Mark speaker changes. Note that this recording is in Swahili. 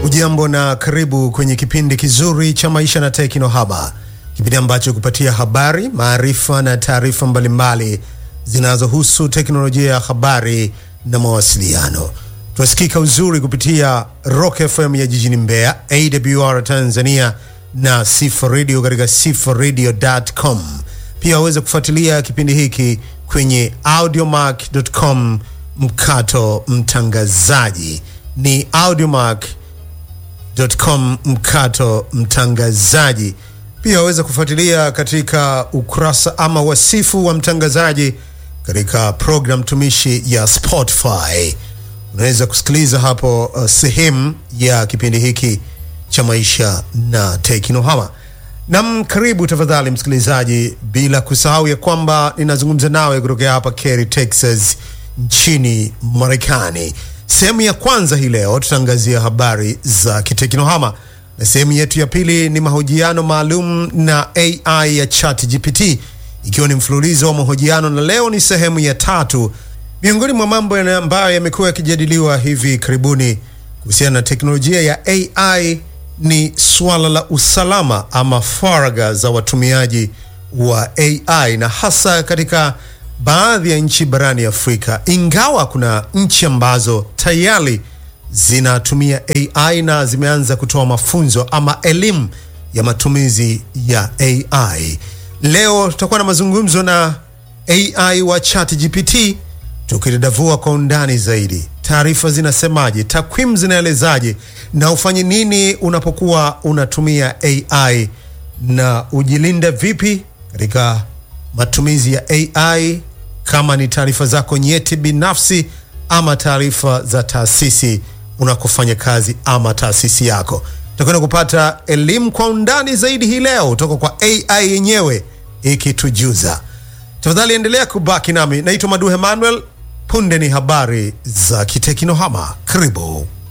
Speaker 1: Ujambo na karibu kwenye kipindi kizuri cha maisha na teknohama, kipindi ambacho kupatia habari, maarifa na taarifa mbalimbali zinazohusu teknolojia ya habari na mawasiliano. Tunasikika uzuri kupitia Rock FM ya jijini Mbeya, AWR Tanzania na Sifa Radio katika sifaradio.com. Pia waweza kufuatilia kipindi hiki kwenye audiomark.com mkato mtangazaji ni audiomark.com mkato mtangazaji. Pia waweza kufuatilia katika ukurasa ama wasifu wa mtangazaji katika program tumishi ya Spotify. Unaweza kusikiliza hapo uh, sehemu ya kipindi hiki cha maisha na teknohama. Nam, karibu tafadhali msikilizaji, bila kusahau ya kwamba ninazungumza nawe kutokea hapa Cary, Texas nchini Marekani. Sehemu ya kwanza hii leo tutaangazia habari za kiteknohama na sehemu yetu ya pili ni mahojiano maalum na AI ya ChatGPT, ikiwa ni mfululizo wa mahojiano, na leo ni sehemu ya tatu. Miongoni mwa mambo yana- ambayo yamekuwa yakijadiliwa hivi karibuni kuhusiana na teknolojia ya AI ni suala la usalama ama faragha za watumiaji wa AI na hasa katika baadhi ya nchi barani Afrika, ingawa kuna nchi ambazo tayari zinatumia AI na zimeanza kutoa mafunzo ama elimu ya matumizi ya AI. Leo tutakuwa na mazungumzo na AI wa ChatGPT tukidadavua kwa undani zaidi, taarifa zinasemaje, takwimu zinaelezaje, na ufanye nini unapokuwa unatumia AI na ujilinde vipi katika matumizi ya AI, kama ni taarifa zako nyeti binafsi ama taarifa za taasisi unakofanya kazi ama taasisi yako. Tutakwenda kupata elimu kwa undani zaidi hii leo kutoka kwa AI yenyewe ikitujuza. Tafadhali endelea kubaki nami. Naitwa Maduhe Manuel. Punde ni habari za kiteknohama. Karibu.